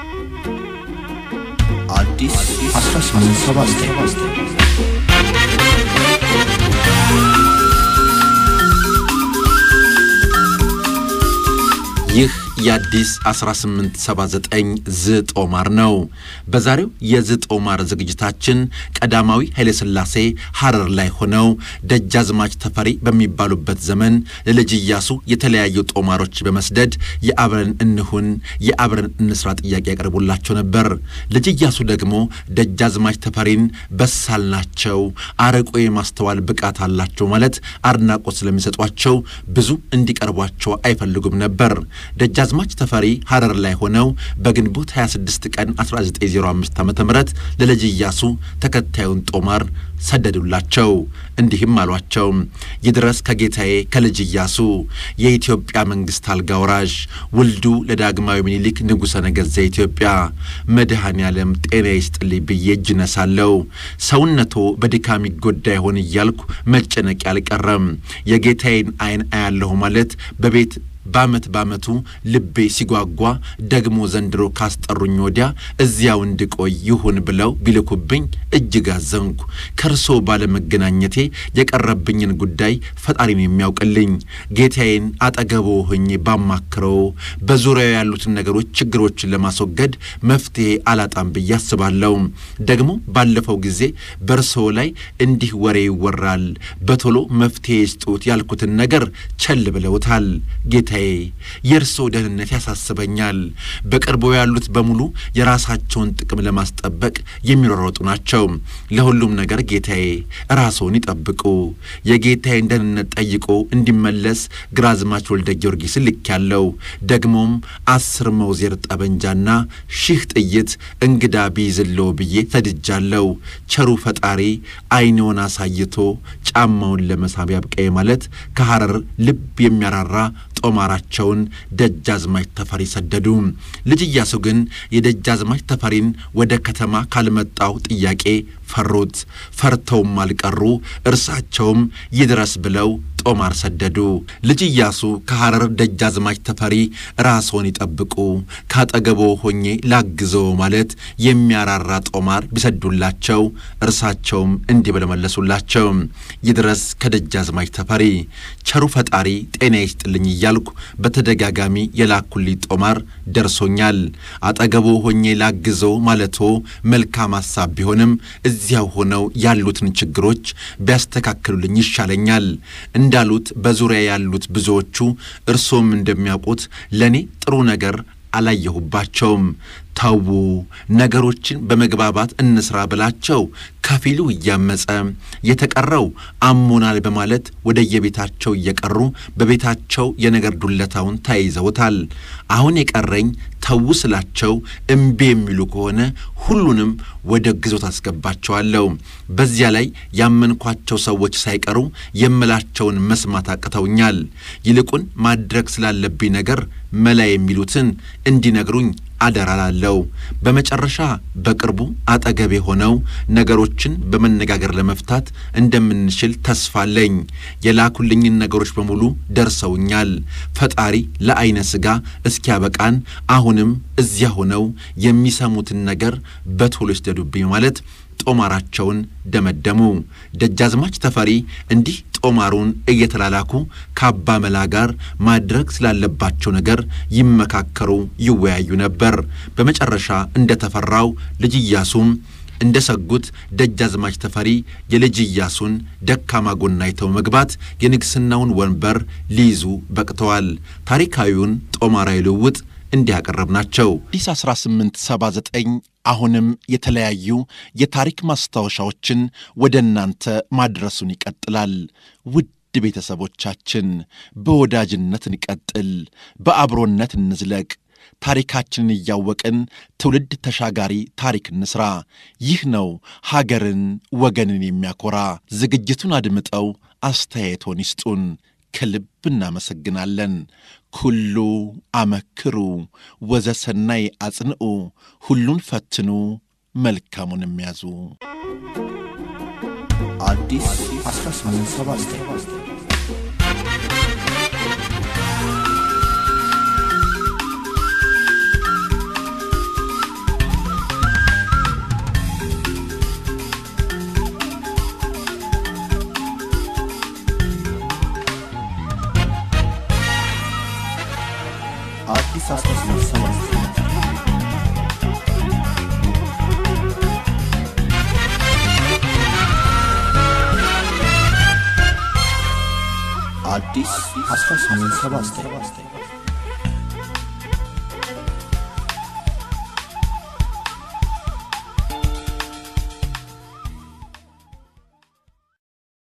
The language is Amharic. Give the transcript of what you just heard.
አዲስ 1879 ይህ የአዲስ 1879 ዝጦማር ነው። በዛሬው የዝጦማር ዝግጅታችን ቀዳማዊ ኃይለሥላሴ ሐረር ላይ ሆነው ደጃዝማች ተፈሪ በሚባሉበት ዘመን ለልጅ ኢያሱ የተለያዩ ጦማሮች በመስደድ የአብረን እንሁን፣ የአብረን እንስራ ጥያቄ ያቀርቡላቸው ነበር። ልጅ ኢያሱ ደግሞ ደጃዝማች ተፈሪን በሳል ናቸው፣ አርቆ የማስተዋል ብቃት አላቸው ማለት አድናቆት ስለሚሰጧቸው ብዙ እንዲቀርቧቸው አይፈልጉም ነበር። ደጃዝማች ተፈሪ ሐረር ላይ ሆነው በግንቦት 26 ቀን 1905 ዓ ም ለልጅ ኢያሱ ተከታዩን ጦማር ሰደዱላቸው። እንዲህም አሏቸው። ይድረስ ከጌታዬ ከልጅ ኢያሱ የኢትዮጵያ መንግሥት አልጋ ወራሽ ውልዱ ለዳግማዊ ምኒልክ ንጉሠ ነገሥት ዘኢትዮጵያ መድኃኔ ዓለም ጤና ይስጥልኝ ብዬ እጅ ነሳለሁ። ሰውነቶ በድካም ይጎዳ ይሆን እያልኩ መጨነቅ አልቀረም። የጌታዬን ዓይን አያለሁ ማለት በቤት በዓመት በዓመቱ ልቤ ሲጓጓ ደግሞ ዘንድሮ ካስጠሩኝ ወዲያ እዚያው እንድቆይ ይሁን ብለው ቢልኩብኝ እጅግ አዘንኩ። ከእርሶ ባለመገናኘቴ የቀረብኝን ጉዳይ ፈጣሪን የሚያውቅልኝ ጌታዬን አጠገቦ ሆኜ ባማክረው በዙሪያው ያሉትን ነገሮች፣ ችግሮችን ለማስወገድ መፍትሔ አላጣም ብዬ አስባለሁ። ደግሞ ባለፈው ጊዜ በእርሶ ላይ እንዲህ ወሬ ይወራል፣ በቶሎ መፍትሔ ይስጡት ያልኩትን ነገር ቸል ብለውታል። ጌታዬ የእርስዎ ደህንነት ያሳስበኛል። በቅርቡ ያሉት በሙሉ የራሳቸውን ጥቅም ለማስጠበቅ የሚሯሯጡ ናቸው። ለሁሉም ነገር ጌታዬ ራስዎን ይጠብቁ። የጌታዬን ደህንነት ጠይቆ እንዲመለስ ግራዝማች ወልደ ጊዮርጊስን ልኬያለሁ። ደግሞም አስር መውዜር ጠበንጃና ሺህ ጥይት እንግዳ ቢይዝልዎ ብዬ ሰድጃለሁ። ቸሩ ፈጣሪ ዓይንዎን አሳይቶ ጫማውን ለመሳብ ያብቃዬ ማለት ከሐረር ልብ የሚያራራ ጦማራቸውን ደጃዝማች ተፈሪ ሰደዱ። ልጅ ኢያሱ ግን የደጃዝማች ተፈሪን ወደ ከተማ ካልመጣው ጥያቄ ፈሩት። ፈርተውም አልቀሩ። እርሳቸውም ይድረስ ብለው ጦማር ሰደዱ። ልጅ ኢያሱ ከሐረር ደጃዝማች ተፈሪ ራስዎን ይጠብቁ፣ ካጠገቦ ሆኜ ላግዘው ማለት የሚያራራ ጦማር ቢሰዱላቸው እርሳቸውም እንዲህ ብለው መለሱላቸው። ይድረስ ከደጃዝማች ተፈሪ ቸሩ ፈጣሪ ጤና ይስጥልኝ እያልኩ በተደጋጋሚ የላኩልኝ ጦማር ደርሶኛል። አጠገቦ ሆኜ ላግዘው ማለቶ መልካም ሐሳብ ቢሆንም እዚያው ሆነው ያሉትን ችግሮች ቢያስተካክሉልኝ ይሻለኛል። እንዳሉት በዙሪያ ያሉት ብዙዎቹ እርሶም እንደሚያውቁት ለእኔ ጥሩ ነገር አላየሁባቸውም። ተዉ ነገሮችን በመግባባት እንስራ ብላቸው ከፊሉ እያመጸ የተቀረው አሞናል በማለት ወደየቤታቸው እየቀሩ በቤታቸው የነገር ዱለታውን ተያይዘውታል። አሁን የቀረኝ ተዉ ስላቸው እምቢ የሚሉ ከሆነ ሁሉንም ወደ ግዞት አስገባቸዋለሁ። በዚያ ላይ ያመንኳቸው ሰዎች ሳይቀሩ የምላቸውን መስማት አቅተውኛል። ይልቁን ማድረግ ስላለብኝ ነገር መላ የሚሉትን እንዲነግሩኝ አደራ ላለው። በመጨረሻ በቅርቡ አጠገቤ ሆነው ነገሮችን በመነጋገር ለመፍታት እንደምንችል ተስፋ አለኝ። የላኩልኝን ነገሮች በሙሉ ደርሰውኛል። ፈጣሪ ለዐይነ ሥጋ እስኪያበቃን አሁንም እዚያ ሆነው የሚሰሙትን ነገር በቶሎ ይስደዱብኝ ማለት ጦማራቸውን ደመደሙ። ደጃዝማች ተፈሪ እንዲህ ጦማሩን እየተላላኩ ከአባ መላ ጋር ማድረግ ስላለባቸው ነገር ይመካከሩ፣ ይወያዩ ነበር። በመጨረሻ እንደተፈራው ልጅ ኢያሱም እንደ ሰጉት ደጃዝማች ተፈሪ የልጅ ኢያሱን ደካማ ጎን አይተው መግባት የንግሥናውን ወንበር ሊይዙ በቅተዋል። ታሪካዊውን ጦማራዊ ልውውጥ እንዲህ ያቀረብናቸው አዲስ 1879 አሁንም የተለያዩ የታሪክ ማስታወሻዎችን ወደ እናንተ ማድረሱን ይቀጥላል። ውድ ቤተሰቦቻችን በወዳጅነት እንቀጥል፣ በአብሮነት እንዝለቅ። ታሪካችንን እያወቅን ትውልድ ተሻጋሪ ታሪክ እንስራ። ይህ ነው ሀገርን ወገንን የሚያኮራ። ዝግጅቱን አድምጠው አስተያየቶን ይስጡን። ከልብ እናመሰግናለን። ኩሉ አመክሩ ወዘሰናይ አጽንዑ፣ ሁሉን ፈትኑ መልካሙንም ያዙ። አዲስ 1879 አዲስ 1879 አዲስ 1879